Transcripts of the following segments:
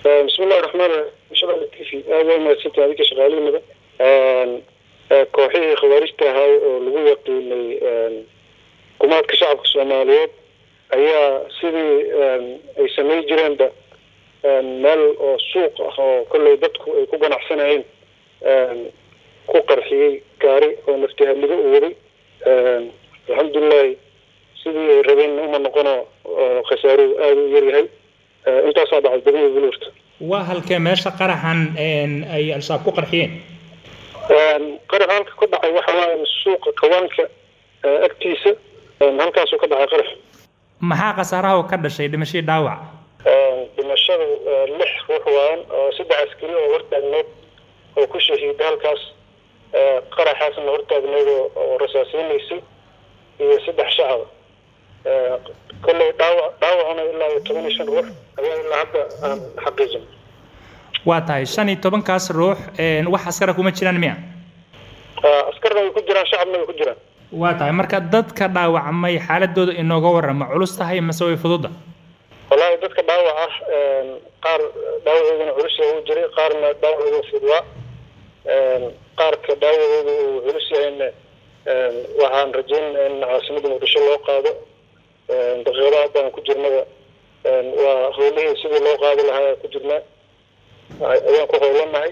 bismillahi raxmaan raxiim shabelle t v aada waa mahadsantahay adinka shaqaalihiinaba kooxihii khawaarijta ahaa oo lagu yaqiinay kumaadka shacabka soomaaliyeed ayaa sidii ay samay jireenba meel oo suuq ah oo kolley dadku ay ku ganacsanayeen ku qarxiyey gaari oo naftihalligo u waday alxamdulilahi sidii ay rabeen uma noqono khasaaruhu aada u yaryahay intaasaa dhacay degmada buluurta waa halkee meesha qaraxan ay al-shabaab ku qarxiyeen qarax halka ka dhacay waxa waaye suuqa kawaanka agtiisa halkaasuu ka dhacay qarax maxaa khasaaraha ka dhashay dhimashadii dhaawac dhimashadu lix ruux waayan oo saddex askari oo hortaagneed oo ku shahiida halkaas qaraxaasna hortaagneed oo rasaaseynaysay iyo saddex shacaba kolley dhaawac dhaawacuna ilaa iyo toban iyo shan ruux ayaa ilaa hadda aan xaqiijin waa tahay shan iyo tobankaas ruux wax askara kuma jiraan miya askarna way ku jiraan shacabna way ku jiraan waa tahay marka dadka dhaawacmay xaaladooda inooga warrama culus tahay mase way fududa wallaahi dadka dhaawac ah qaar dhaawacooduna culus uu jiray qaarna dhaawacooda fudwaa qaarka dhaawacooda uu culus yahayna waxaan rajeynaa in caasimada muqdisho loo qaado daqiiqada haddaan ku jirnaba waa howlihii sidii loo qaadi lahaa ku jirnaa ayaan ku howlanahay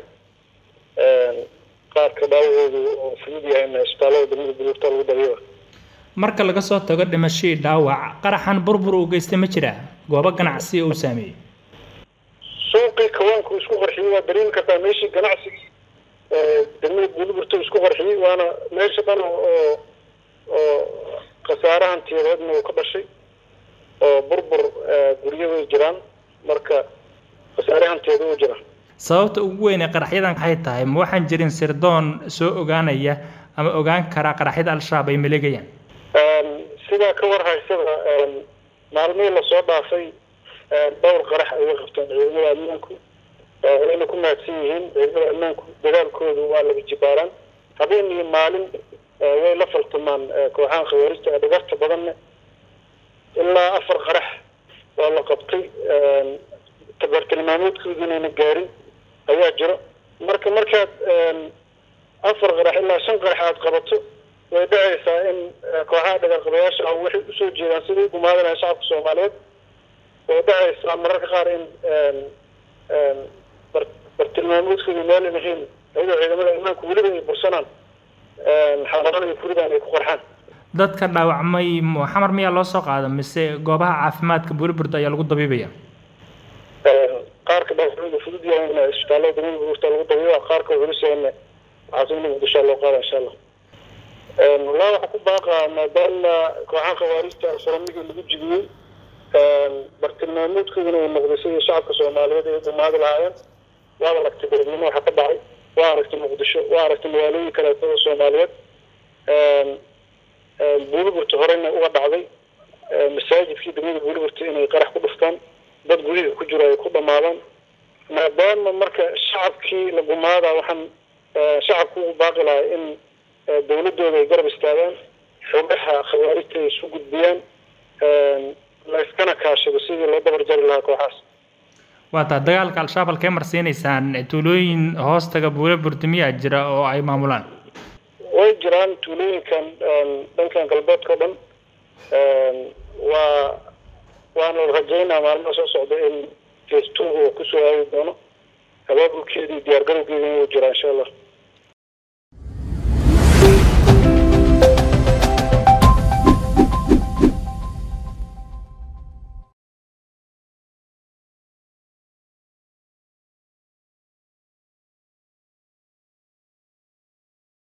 qaarka dhaawacoodu oo fudud yahayna isbitaallada degmada buluurta lagu dabiiba marka laga soo tago dhimashadii dhaawac qaraxan burbur uu geystay ma jiraa goobo ganacsi uu saameeyey suuqii kawaanku isku qarxiyey waa dareemi kartaa meeshii ganacsigii degmada buuliburta isku qarxiyey waana meesha dhan oo oo khasaarahan tiyadeedna uu ka dhashay oo burbur guryo way jiraan marka khasaarahanteeda uu jira sababta ugu weyn ee qaraxyadan maxay tahay ma waxaan jirin sirdoon soo ogaanaya ama ogaan karaa qaraxyada al-shabaab ay maleegayaan sidaa ka war haysada maalmihii lasoo dhaafay dhowr qarax ayay qabteen ciidamada ammaanku wayna ku mahadsan yihiin ciidamada ammaanku dadaalkoodu waa laga jibaaraan habeen iyo maalin way la faltamaan kooxahan khawaarijta ee dhagarta badanna ilaa afar qarax waa la qabtay tabartilmaameedkoodu inayna gaarin ayaa jiro marka markaad afar qarax ilaa shan qarax aada qabato way dhacaysaa in kooxaha dhagarqabayaasha ah waxay usoo jeedaan sidai gumaadanaha shacabka soomaaliyeed way dhacaysaa mararka qaar in bartilmaameedkoodu meelan ahayn iyadoo ciidamada ammaanku weliba ay bursanaan xaaladan ay furidaan ay ku qarxaan dadka dhaawacmay xamar miyaa loo soo qaada mise goobaha caafimaadka buliburda ayaa lagu dabiibaya qaarka dhaawacmada fudud yahayna isbitaallada degmada buliburta lagu dabiiba qaarka culus yahayna caasimada muqdisho loo qaada insha allah walaa waxaa ku baaqaa maadaama kooxaha khawaarijta alfaramigii lagu jibiyey bartilmaameedkooduna uu noqday sidii shacabka soomaaliyeed ay gumaadi lahaayeen waad aragtay beledweyne waxaa ka dhacay waa aragtay muqdisho waa aragtay magaalooyin kaleetada soomaaliyeed buuliburta horeyna uga dhacday masaajidkii degmada buuliburta inay qarax ku dhuftaan dad gudihii ku jiro ay ku dhamaadaan maadaama marka shacabkii la gumaadaa waxaan shacabku ugu baaqi lahay in dawladooda ay garab istaagaan xogaha khawaarijta ay isu gudbiyaan la iskana kaashado sidii loo dabar jari lahaa kooxaas waa taa dagaalka al-shabaab halkee marsiinaysaan tuulooyin hoostaga buule burtimiyaa jira oo ay maamulaan way jiraan tuulooyinkan dhankan galbeedka o dhan waa waana rajaynaa maalmaha soo socda in face two oo kusoo aadi doono abaabulkeedii diyaar garowgeeda inuu jiraa insha allah